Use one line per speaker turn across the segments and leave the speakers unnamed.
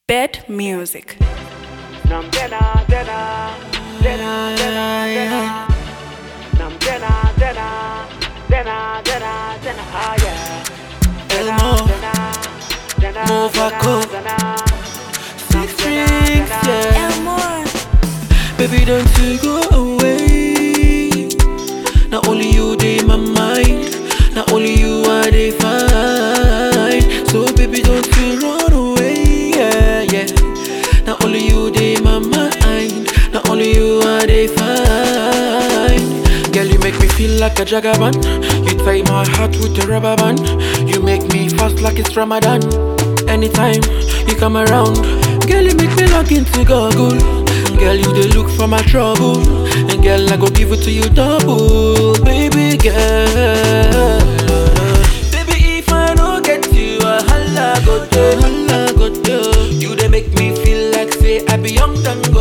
Bed music.
Nam dena dena dena dena dena. Nam dena dena dena dena dena. Ah yeah.
Elmo,
Dena dena
Movaco,
dena.
Six drinks, yeah.
Elmore.
Baby, don't you go away. Not only you, they my mind. Not only you, I they find. So, baby, don't you run away, yeah, yeah. Not only you, they my mind. Not only you, I they find. Girl, you make me feel like a jagaban. You tie my heart with a rubber band. You make me fast like it's Ramadan. Anytime you come around, girl, you make me lock into goggle. Girl, you the look for my trouble. And girl, I go give it to you double, baby girl. Baby, if I don't get you, a holla go do, holla go do. You they make me feel like say I be young and go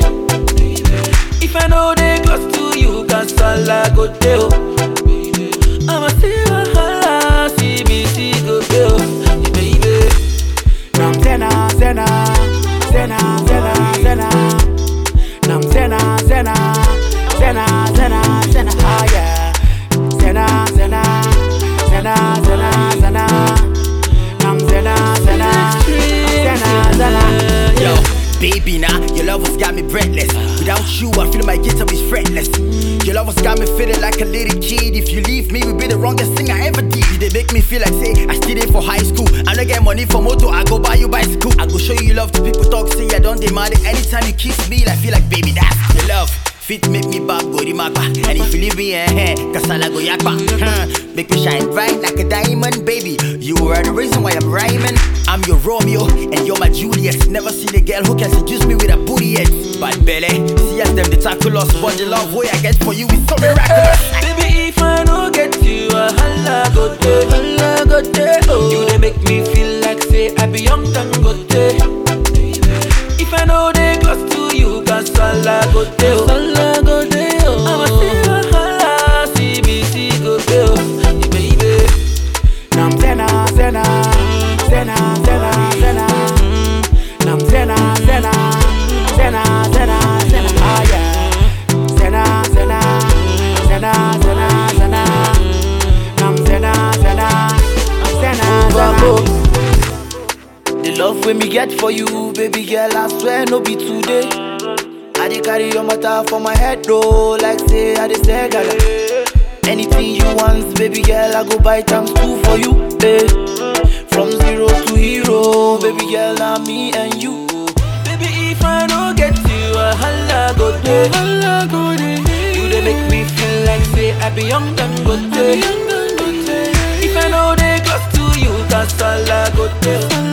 If I know they close to you, cause holla go do. I'ma see a holla, see me see go do, baby.
Nam zena zena zena zena zena. Nam zena zena zena zena zena. Ah yeah. Zena zena zena zena zena. Nam zena zena zena zena.
Yo, baby, now your love has got me breathless. Without you, I feel my guitar is fretless. Your love has got me feeling like a little kid. If you leave me, we be the wrongest thing I ever did. They make me feel like say I still there for high school. I don't get money for motor, I go buy you bicycle. I go show you love to people talk, say I don't demand it. Anytime you kiss me, I feel like baby, that's your love. Fit make me back, go the magba. And if you leave me, eh, eh, kasala go yakba. Huh. Make me shine bright like a diamond, baby. You are the reason why I'm rhyming. I'm your Romeo and you're my Juliet. Never seen a girl who can seduce me with a booty yet. Bad belly, see as them the tackle us, but the love way I get for you is so miraculous.
Baby, if I don't get you, a holla go do, holla go do. Oh. You they make me feel like say I be young and go If I know they close to you, cause holla go do, holla go do. I'ma see a holla, see me see go do, baby.
Nam zena zena zena zena zena. Nam zena zena zena zena zena. Ah yeah. Zena zena zena zena zena. Nam zena zena zena zena.
The love when me get for you, baby girl, I swear no be today. I dey carry your matter for my head though, like say I dey say gaga. Anything you want, baby girl, I go buy times two for you, eh. From zero to hero, baby girl, I'm me and you. Baby, if I don't get you, a holla go day, holla go day. You dey make me feel like say I be young and go day. If I know they close to you, cause holla go day,